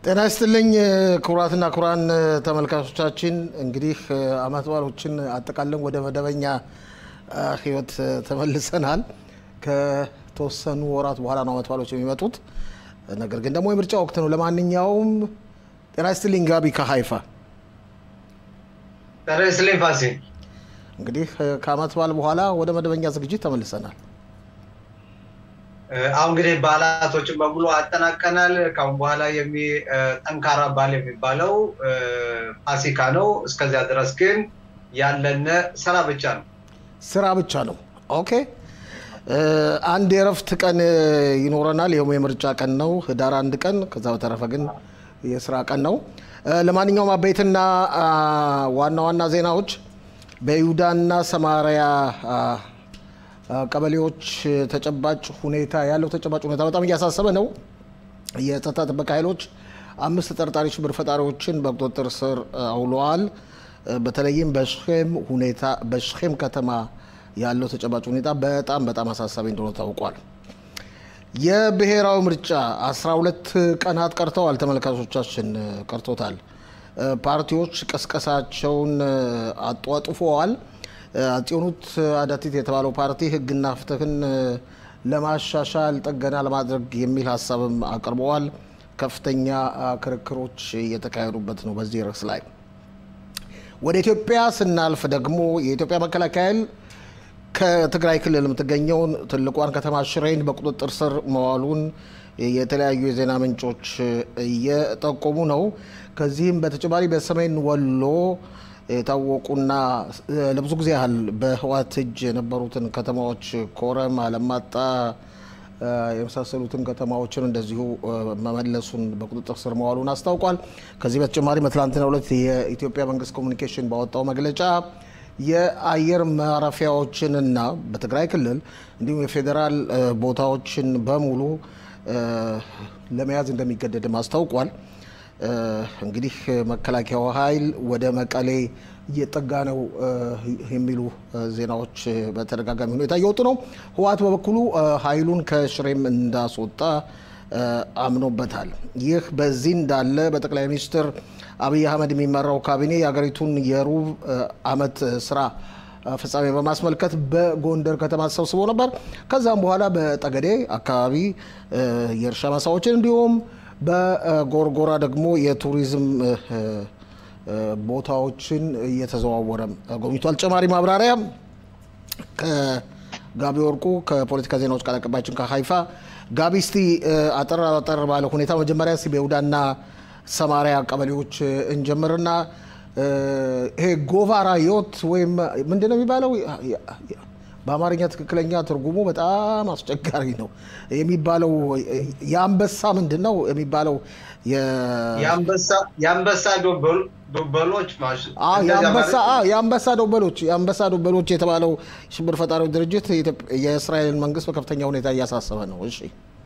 ጤና ይስጥልኝ ክቡራትና ክቡራን ተመልካቾቻችን፣ እንግዲህ አመት በዓሎችን አጠቃለን ወደ መደበኛ ህይወት ተመልሰናል። ከተወሰኑ ወራት በኋላ ነው አመት በዓሎች የሚመጡት። ነገር ግን ደግሞ የምርጫ ወቅት ነው። ለማንኛውም ጤና ይስጥልኝ ጋቢ ከሀይፋ። ጤና ይስጥልኝ ፋሲ። እንግዲህ ከአመት በዓል በኋላ ወደ መደበኛ ዝግጅት ተመልሰናል። አሁን እንግዲህ በዓላቶችን በሙሉ አጠናቀናል። ከአሁን በኋላ ጠንካራ በዓል የሚባለው ፋሲካ ነው። እስከዚያ ድረስ ግን ያለን ስራ ብቻ ነው። ስራ ብቻ ነው። ኦኬ። አንድ የእረፍት ቀን ይኖረናል። ይኸውም የምርጫ ቀን ነው፣ ህዳር አንድ ቀን። ከዛ በተረፈ ግን የስራ ቀን ነው። ለማንኛውም አበይትና ዋና ዋና ዜናዎች በይሁዳና ሰማሪያ ቀበሌዎች ተጨባጭ ሁኔታ ያለው ተጨባጭ ሁኔታ በጣም እያሳሰበ ነው። የጸጥታ ጥበቃ ኃይሎች አምስት ተጠርጣሪ ሽብር ፈጣሪዎችን በቁጥጥር ስር አውለዋል። በተለይም በሽም ሁኔታ በሽም ከተማ ያለው ተጨባጭ ሁኔታ በጣም በጣም አሳሳቢ እንደሆነ ታውቋል። የብሔራዊ ምርጫ 12 ቀናት ቀርተዋል። ተመልካቾቻችን ቀርቶታል። ፓርቲዎች ቀስቀሳቸውን አጧጡፈዋል። አጤኑት አዳቲት የተባለው ፓርቲ ህግና ፍትህን ለማሻሻል ጥገና ለማድረግ የሚል ሀሳብም አቅርበዋል። ከፍተኛ ክርክሮች እየተካሄዱበት ነው በዚህ ርዕስ ላይ። ወደ ኢትዮጵያ ስናልፍ ደግሞ የኢትዮጵያ መከላከያ ኃይል ከትግራይ ክልል የምትገኘውን ትልቋን ከተማ ሽሬን በቁጥጥር ስር መዋሉን የተለያዩ የዜና ምንጮች እየጠቆሙ ነው። ከዚህም በተጨማሪ በሰሜን ወሎ የታወቁና ለብዙ ጊዜ ያህል በህወሓት እጅ የነበሩትን ከተማዎች ኮረም፣ አለማጣ የመሳሰሉትን ከተማዎችን እንደዚሁ መመለሱን በቁጥጥር ስር መዋሉን አስታውቋል። ከዚህ በተጨማሪ በትላንትናው ዕለት የኢትዮጵያ መንግስት ኮሚኒኬሽን ባወጣው መግለጫ የአየር ማረፊያዎችንና በትግራይ ክልል እንዲሁም የፌዴራል ቦታዎችን በሙሉ ለመያዝ እንደሚገደድም አስታውቋል። እንግዲህ መከላከያው ኃይል ወደ መቀሌ እየጠጋ ነው የሚሉ ዜናዎች በተደጋጋሚ ሁኔታ እየወጡ ነው። ህወሓት በበኩሉ ኃይሉን ከሽሬም እንዳስወጣ አምኖበታል። ይህ በዚህ እንዳለ በጠቅላይ ሚኒስትር አብይ አህመድ የሚመራው ካቢኔ የሀገሪቱን የሩብ ዓመት ስራ ፍጻሜ በማስመልከት በጎንደር ከተማ ተሰብስቦ ነበር። ከዛም በኋላ በጠገዴ አካባቢ የእርሻ ማሳዎችን እንዲሁም በጎርጎራ ደግሞ የቱሪዝም ቦታዎችን እየተዘዋወረ ጎብኝቷል። ተጨማሪ ማብራሪያ ከጋቢ ወርቁ ከፖለቲካ ዜናዎች ቃል አቀባያችን ከሀይፋ። ጋቢ እስቲ አጠር አጠር ባለ ሁኔታ መጀመሪያ እስቲ በይሁዳና ሰማሪያ ቀበሌዎች እንጀምርና ይሄ ጎቫራ ዮት ወይም ምንድን ነው የሚባለው? በአማርኛ ትክክለኛ ትርጉሙ በጣም አስቸጋሪ ነው የሚባለው። የአንበሳ ምንድን ነው የሚባለው? የአንበሳ ዶበሎች የአንበሳ ዶበሎች የአንበሳ ዶበሎች የተባለው ሽብር ፈጣሪው ድርጅት የእስራኤልን መንግስት በከፍተኛ ሁኔታ እያሳሰበ ነው። እሺ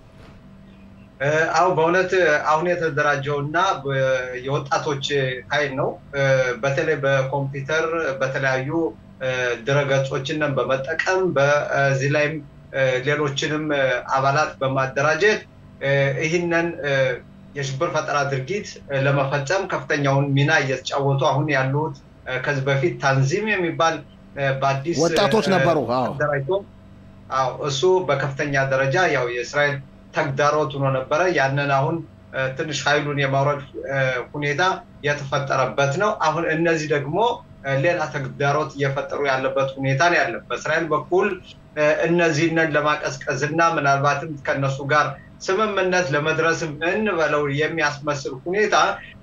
አሁ በእውነት አሁን የተደራጀው እና የወጣቶች ኃይል ነው። በተለይ በኮምፒውተር በተለያዩ ድረገጾችን በመጠቀም በዚህ ላይም ሌሎችንም አባላት በማደራጀት ይህንን የሽብር ፈጠራ ድርጊት ለመፈጸም ከፍተኛውን ሚና እየተጫወቱ አሁን ያሉት ከዚህ በፊት ታንዚም የሚባል በአዲስ ወጣቶች ነበሩ አደራጅቶ እሱ በከፍተኛ ደረጃ ያው የእስራኤል ተግዳሮት ሆኖ ነበረ። ያንን አሁን ትንሽ ኃይሉን የማውረድ ሁኔታ የተፈጠረበት ነው። አሁን እነዚህ ደግሞ ሌላ ተግዳሮት እየፈጠሩ ያለበት ሁኔታ ነው ያለ። በእስራኤል በኩል እነዚህንን ለማቀዝቀዝ እና ምናልባትም ከነሱ ጋር ስምምነት ለመድረስም እንበለው የሚያስመስል ሁኔታ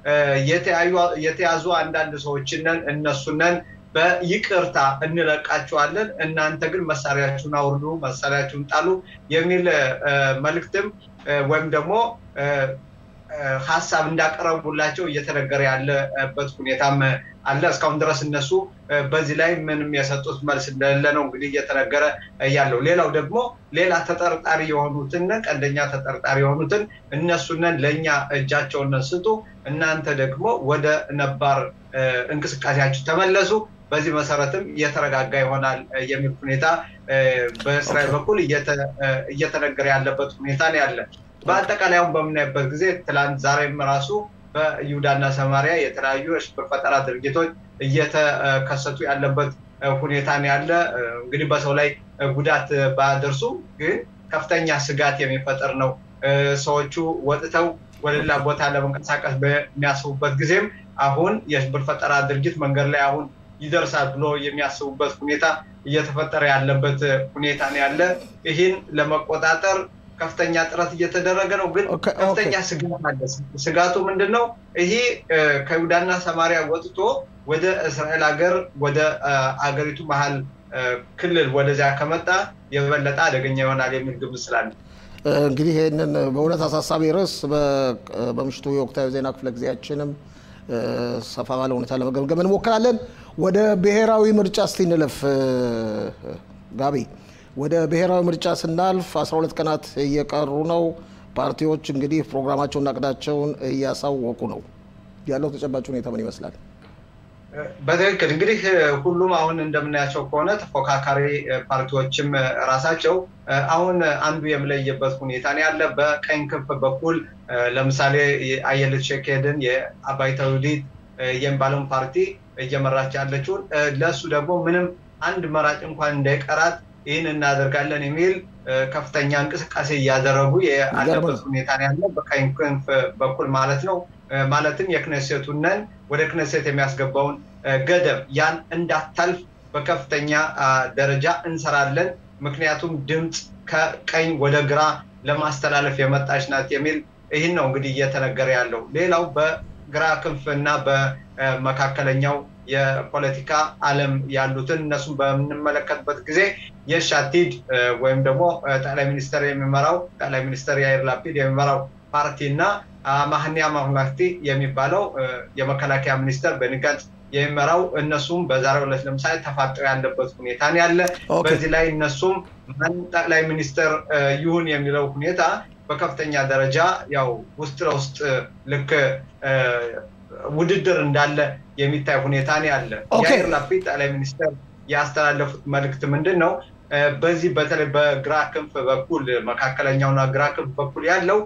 የተያዙ አንዳንድ ሰዎችንን እነሱነን በይቅርታ እንለቃቸዋለን፣ እናንተ ግን መሳሪያችሁን አውርዱ፣ መሳሪያችሁን ጣሉ የሚል መልእክትም ወይም ደግሞ ሀሳብ እንዳቀረቡላቸው እየተነገረ ያለበት ሁኔታም አለ። እስካሁን ድረስ እነሱ በዚህ ላይ ምንም የሰጡት መልስ እንደሌለ ነው እንግዲህ እየተነገረ ያለው። ሌላው ደግሞ ሌላ ተጠርጣሪ የሆኑትን ቀንደኛ ተጠርጣሪ የሆኑትን እነሱንን ለእኛ እጃቸውን ስጡ፣ እናንተ ደግሞ ወደ ነባር እንቅስቃሴያችሁ ተመለሱ፣ በዚህ መሰረትም እየተረጋጋ ይሆናል የሚል ሁኔታ በእስራኤል በኩል እየተነገረ ያለበት ሁኔታ ነው ያለ። በአጠቃላይ አሁን በምናይበት ጊዜ ትላንት ዛሬም ራሱ በይሁዳና ሰማሪያ የተለያዩ የሽብር ፈጠራ ድርጊቶች እየተከሰቱ ያለበት ሁኔታ ነው ያለ። እንግዲህ በሰው ላይ ጉዳት ባያደርሱ ግን ከፍተኛ ስጋት የሚፈጥር ነው። ሰዎቹ ወጥተው ወደ ሌላ ቦታ ለመንቀሳቀስ በሚያስቡበት ጊዜም አሁን የሽብር ፈጠራ ድርጊት መንገድ ላይ አሁን ይደርሳል ብሎ የሚያስቡበት ሁኔታ እየተፈጠረ ያለበት ሁኔታ ነው ያለ። ይህን ለመቆጣጠር ከፍተኛ ጥረት እየተደረገ ነው። ግን ከፍተኛ ስጋት አለ። ስጋቱ ምንድን ነው? ይሄ ከይሁዳና ሰማሪያ ወጥቶ ወደ እስራኤል ሀገር ወደ አገሪቱ መሀል ክልል ወደዚያ ከመጣ የበለጠ አደገኛ ይሆናል የሚል ግምት ስላለ እንግዲህ ይህንን በእውነት አሳሳቢ ርዕስ በምሽቱ የወቅታዊ ዜና ክፍለ ጊዜያችንም ሰፋ ባለ ሁኔታ ለመገምገም እንሞክራለን። ወደ ብሔራዊ ምርጫ እስቲ እንለፍ። ጋቢ ወደ ብሔራዊ ምርጫ ስናልፍ 12 ቀናት እየቀሩ ነው። ፓርቲዎች እንግዲህ ፕሮግራማቸውና እቅዳቸውን እያሳወቁ ነው። ያለው ተጨባጭ ሁኔታ ምን ይመስላል? በትክክል እንግዲህ ሁሉም አሁን እንደምናያቸው ከሆነ ተፎካካሪ ፓርቲዎችም ራሳቸው አሁን አንዱ የምለየበት ሁኔታ ነው ያለ። በቀኝ ክንፍ በኩል ለምሳሌ አየለት ሸኬድን የአባይታ ውዲት የሚባለውን ፓርቲ እየመራች ያለችውን ለእሱ ደግሞ ምንም አንድ መራጭ እንኳን እንዳይቀራት ይህን እናደርጋለን የሚል ከፍተኛ እንቅስቃሴ እያደረጉ ያለበት ሁኔታ ነው ያለ በቀኝ ክንፍ በኩል ማለት ነው። ማለትም የክነሴቱነን ወደ ክነሴት የሚያስገባውን ገደብ ያን እንዳታልፍ በከፍተኛ ደረጃ እንሰራለን፣ ምክንያቱም ድምፅ ከቀኝ ወደ ግራ ለማስተላለፍ የመጣች ናት የሚል ይህን ነው እንግዲህ እየተነገረ ያለው። ሌላው በግራ ክንፍ እና በመካከለኛው የፖለቲካ ዓለም ያሉትን እነሱም በምንመለከትበት ጊዜ የሻቲድ ወይም ደግሞ ጠቅላይ ሚኒስተር የሚመራው ጠቅላይ ሚኒስተር ያይር ላፒድ የሚመራው ፓርቲ እና ማህኒያ ማሁላክቲ የሚባለው የመከላከያ ሚኒስተር በንጋት የሚመራው እነሱም በዛሬው ዕለት ለምሳሌ ተፋጠው ያለበት ሁኔታ ያለ። በዚህ ላይ እነሱም ማን ጠቅላይ ሚኒስተር ይሁን የሚለው ሁኔታ በከፍተኛ ደረጃ ያው ውስጥ ለውስጥ ልክ ውድድር እንዳለ የሚታይ ሁኔታ ያለ። ያይር ላፒድ ጠቅላይ ሚኒስተር ያስተላለፉት መልእክት ምንድን ነው? በዚህ በተለይ በግራ ክንፍ በኩል መካከለኛውና ግራ ክንፍ በኩል ያለው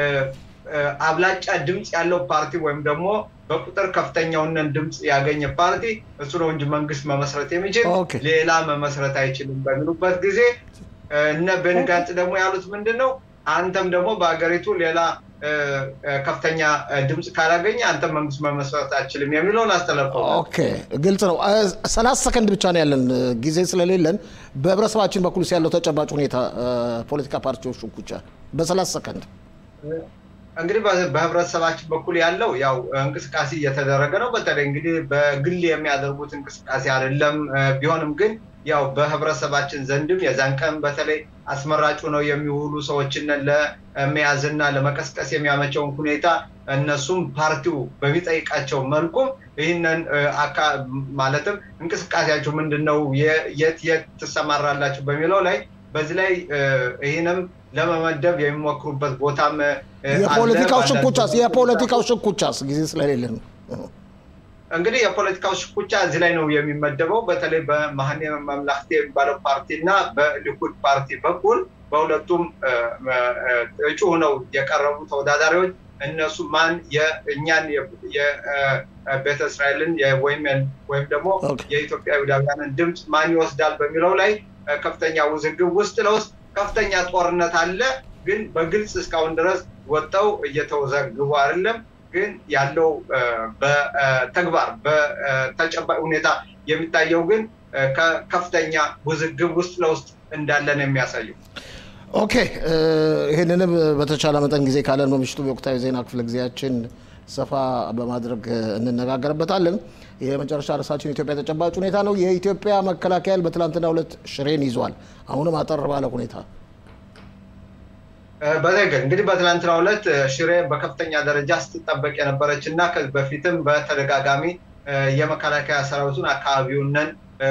አብላጫ ድምፅ ያለው ፓርቲ ወይም ደግሞ በቁጥር ከፍተኛውን ድምፅ ያገኘ ፓርቲ እሱ ነው እንጂ መንግስት መመስረት የሚችል ሌላ መመስረት አይችልም በሚሉበት ጊዜ እነ ቤንጋንጽ ደግሞ ያሉት ምንድን ነው? አንተም ደግሞ በሀገሪቱ ሌላ ከፍተኛ ድምፅ ካላገኘ አንተ መንግስት መመስረት አችልም የሚለውን አስተላልፈው። ኦኬ ግልጽ ነው። ሰላሳ ሰከንድ ብቻ ነው ያለን ጊዜ ስለሌለን በህብረተሰባችን በኩል ያለው ተጨባጭ ሁኔታ ፖለቲካ ፓርቲዎች ሽኩቻ በሰላሳ ሰከንድ እንግዲህ በህብረተሰባችን በኩል ያለው ያው እንቅስቃሴ እየተደረገ ነው። በተለይ እንግዲህ በግል የሚያደርጉት እንቅስቃሴ አይደለም። ቢሆንም ግን ያው በህብረተሰባችን ዘንድም የዛን ቀን በተለይ አስመራጩ ነው የሚውሉ ሰዎችን ለመያዝና ለመቀስቀስ የሚያመቸውን ሁኔታ እነሱም ፓርቲው በሚጠይቃቸው መልኩም ይህንን ማለትም እንቅስቃሴያቸው ምንድን ነው፣ የት የት ትሰማራላችሁ በሚለው ላይ በዚህ ላይ ይህንም ለመመደብ የሚሞክሩበት ቦታም የፖለቲካው ሽኩቻስ የፖለቲካው ሽኩቻስ ጊዜ ስለሌለ ነው። እንግዲህ የፖለቲካው ሽኩቻ እዚህ ላይ ነው የሚመደበው። በተለይ በማህኔ መምላክቴ የሚባለው ፓርቲ እና በሊኩድ ፓርቲ በኩል በሁለቱም እጩ ሆነው የቀረቡ ተወዳዳሪዎች እነሱ ማን የእኛን የቤተ እስራኤልን ወይም ደግሞ የኢትዮጵያ ይሁዳውያንን ድምፅ ማን ይወስዳል በሚለው ላይ ከፍተኛ ውዝግብ ውስጥ ለውስጥ ከፍተኛ ጦርነት አለ። ግን በግልጽ እስካሁን ድረስ ወጥተው እየተወዘግቡ አይደለም። ግን ያለው በተግባር በተጨባጭ ሁኔታ የሚታየው ግን ከፍተኛ ውዝግብ ውስጥ ለውስጥ እንዳለ ነው የሚያሳየው። ኦኬ፣ ይህንንም በተቻለ መጠን ጊዜ ካለን በምሽቱ የወቅታዊ ዜና ክፍለ ጊዜያችን ሰፋ በማድረግ እንነጋገርበታለን። የመጨረሻ ርዕሳችን ኢትዮጵያ ተጨባጭ ሁኔታ ነው። የኢትዮጵያ መከላከያ ኃይል በትላንትናው ዕለት ሽሬን ይዟል። አሁንም አጠር ባለ ሁኔታ በትክክል እንግዲህ በትናንትናው ዕለት ሽሬ በከፍተኛ ደረጃ ስትጠበቅ የነበረች እና ከዚህ በፊትም በተደጋጋሚ የመከላከያ ሰራዊቱን አካባቢውንን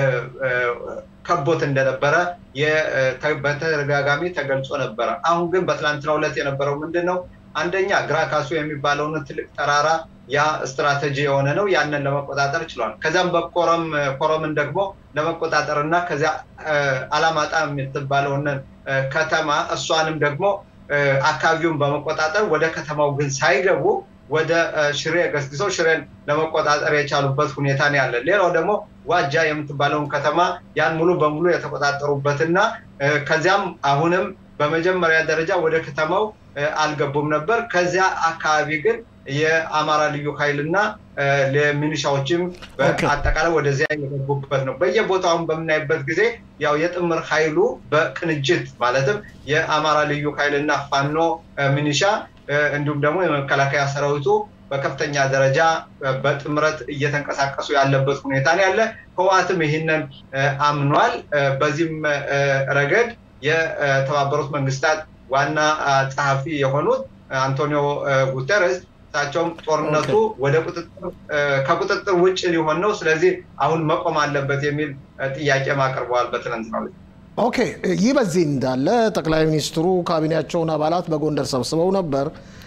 ከቦት እንደነበረ በተደጋጋሚ ተገልጾ ነበረ። አሁን ግን በትናንትናው ዕለት የነበረው ምንድን ነው? አንደኛ ግራ ካሱ የሚባለውን ትልቅ ተራራ ያ ስትራቴጂ የሆነ ነው። ያንን ለመቆጣጠር ችሏል። ከዚያም በኮረም ኮረምን ደግሞ ለመቆጣጠር እና ከዚያ አላማጣ የምትባለውን ከተማ እሷንም ደግሞ አካባቢውን በመቆጣጠር ወደ ከተማው ግን ሳይገቡ ወደ ሽሬ ገስግሰው ሽሬን ለመቆጣጠር የቻሉበት ሁኔታ ነው ያለ። ሌላው ደግሞ ዋጃ የምትባለውን ከተማ ያን ሙሉ በሙሉ የተቆጣጠሩበትና ከዚያም አሁንም በመጀመሪያ ደረጃ ወደ ከተማው አልገቡም ነበር። ከዚያ አካባቢ ግን የአማራ ልዩ ኃይልና ለሚኒሻዎችም አጠቃላይ ወደዚያ የገቡበት ነው። በየቦታውን በምናይበት ጊዜ ያው የጥምር ኃይሉ በቅንጅት ማለትም የአማራ ልዩ ኃይልና ፋኖ ሚኒሻ እንዲሁም ደግሞ የመከላከያ ሰራዊቱ በከፍተኛ ደረጃ በጥምረት እየተንቀሳቀሱ ያለበት ሁኔታ ነው ያለ። ህወሓትም ይህንን አምኗል። በዚህም ረገድ የተባበሩት መንግስታት ዋና ጸሐፊ የሆኑት አንቶኒዮ ጉተረስ እሳቸውም ጦርነቱ ወደ ከቁጥጥር ውጭ ሊሆን ነው፣ ስለዚህ አሁን መቆም አለበት የሚል ጥያቄ አቅርበዋል በትናንትናው ዕለት። ኦኬ። ይህ በዚህ እንዳለ ጠቅላይ ሚኒስትሩ ካቢኔያቸውን አባላት በጎንደር ሰብስበው ነበር።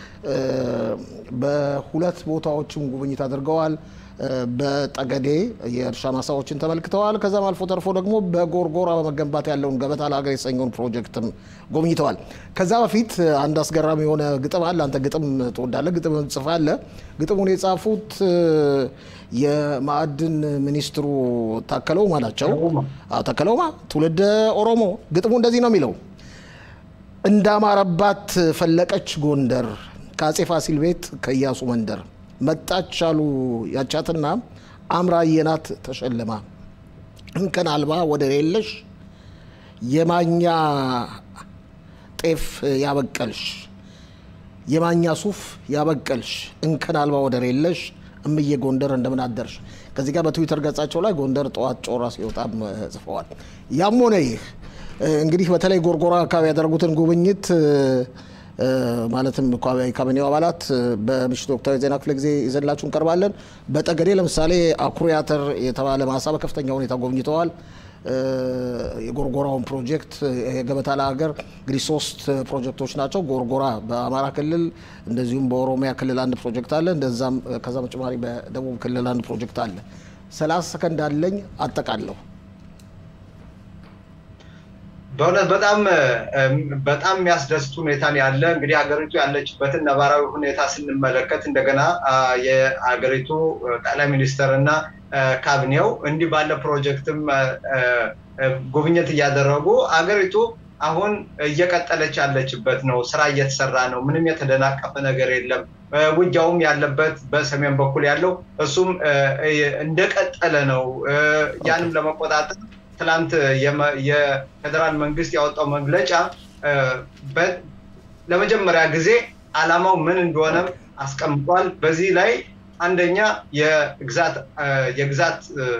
በሁለት ቦታዎችም ጉብኝት አድርገዋል። በጠገዴ የእርሻ ማሳዎችን ተመልክተዋል። ከዛም አልፎ ተርፎ ደግሞ በጎርጎራ በመገንባት ያለውን ገበታ ለሀገር የተሰኘውን ፕሮጀክትም ጎብኝተዋል። ከዛ በፊት አንድ አስገራሚ የሆነ ግጥም አለ። አንተ ግጥም ትወዳለህ፣ ግጥም ጽፋለህ። ግጥሙን የጻፉት የማዕድን ሚኒስትሩ ታከለ ኡማ ናቸው። ታከለ ኡማ ትውልደ ኦሮሞ። ግጥሙ እንደዚህ ነው የሚለው እንዳማረባት ፈለቀች ጎንደር ከአጼ ፋሲል ቤት ከኢያሱ መንደር መጣች አሉ ያቻትና አምራ የናት ተሸልማ እንከን አልባ ወደር የለሽ የማኛ ጤፍ ያበቀልሽ የማኛ ሱፍ ያበቀልሽ እንከን አልባ ወደር የለሽ እምዬ ጎንደር እንደምን አደርሽ። ከዚህ ጋር በትዊተር ገጻቸው ላይ ጎንደር ጠዋት ጮራ ሲወጣም ጽፈዋል። ያም ሆነ ይህ እንግዲህ በተለይ ጎርጎራ አካባቢ ያደረጉትን ጉብኝት ማለትም ካቢኔው አባላት በምሽቱ ወቅታዊ ዜና ክፍለ ጊዜ ይዘንላችሁ እንቀርባለን። በጠገዴ ለምሳሌ አኩሪ አተር የተባለ ማሳ በከፍተኛ ሁኔታ ጎብኝተዋል። የጎርጎራውን ፕሮጀክት የገበታ ለሀገር እንግዲህ ሶስት ፕሮጀክቶች ናቸው። ጎርጎራ በአማራ ክልል እንደዚሁም በኦሮሚያ ክልል አንድ ፕሮጀክት አለ። እንደዛም ከዛ በተጨማሪ በደቡብ ክልል አንድ ፕሮጀክት አለ። ሰላሳ ሰከንድ አለኝ አጠቃለሁ። በእውነት በጣም በጣም የሚያስደስት ሁኔታ ያለ እንግዲህ ሀገሪቱ ያለችበትን ነባራዊ ሁኔታ ስንመለከት እንደገና የሀገሪቱ ጠቅላይ ሚኒስትር እና ካቢኔው እንዲህ ባለ ፕሮጀክትም ጉብኝት እያደረጉ ሀገሪቱ አሁን እየቀጠለች ያለችበት ነው። ስራ እየተሰራ ነው። ምንም የተደናቀፈ ነገር የለም። ውጊያውም ያለበት በሰሜን በኩል ያለው እሱም እንደቀጠለ ነው። ያንም ለመቆጣጠር ትላንት የፌዴራል መንግስት ያወጣው መግለጫ ለመጀመሪያ ጊዜ አላማው ምን እንደሆነም አስቀምጧል። በዚህ ላይ አንደኛ የግዛት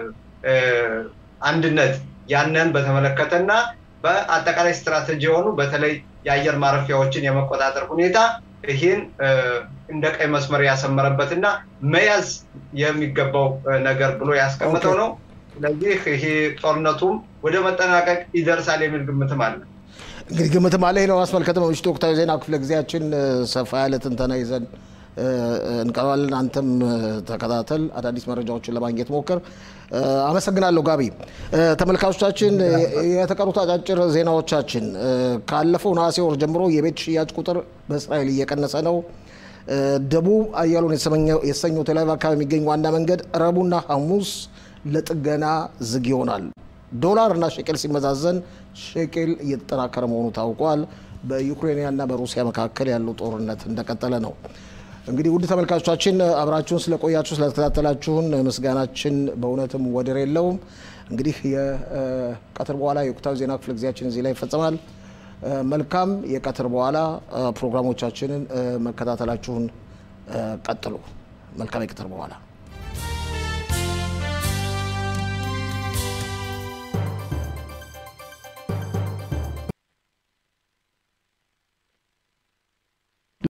አንድነት ያንን በተመለከተ እና በአጠቃላይ ስትራቴጂ የሆኑ በተለይ የአየር ማረፊያዎችን የመቆጣጠር ሁኔታ ይህን እንደ ቀይ መስመር ያሰመረበት እና መያዝ የሚገባው ነገር ብሎ ያስቀምጠው ነው። ስለዚህ ይሄ ጦርነቱም ወደ መጠናቀቅ ይደርሳል የሚል ግምትም አለ። እንግዲህ ግምትም አለ። ነው አስመልከተ በምሽቱ ወቅታዊ ዜና ክፍለ ጊዜያችን ሰፋ ያለ ትንተና ይዘን እንቀርባለን። አንተም ተከታተል፣ አዳዲስ መረጃዎችን ለማግኘት ሞክር። አመሰግናለሁ ጋቢ። ተመልካቾቻችን የተቀሩት አጫጭር ዜናዎቻችን ካለፈው ነሐሴ ወር ጀምሮ የቤት ሽያጭ ቁጥር በእስራኤል እየቀነሰ ነው። ደቡብ አያሎን የተሰኘው ቴል አቪቭ አካባቢ የሚገኝ ዋና መንገድ ረቡዕና ሐሙስ ለጥገና ዝግ ይሆናል። ዶላር እና ሼቄል ሲመዛዘን ሼቄል እየተጠናከረ መሆኑ ታውቋል። በዩክሬንያና በሩሲያ መካከል ያለው ጦርነት እንደቀጠለ ነው። እንግዲህ ውድ ተመልካቾቻችን አብራችሁን ስለቆያችሁ ስለተከታተላችሁን ምስጋናችን በእውነትም ወደር የለውም። እንግዲህ የቀትር በኋላ የወቅታዊ ዜና ክፍለ ጊዜያችን እዚህ ላይ ይፈጸማል። መልካም የቀትር በኋላ ፕሮግራሞቻችንን መከታተላችሁን ቀጥሉ። መልካም የቀትር በኋላ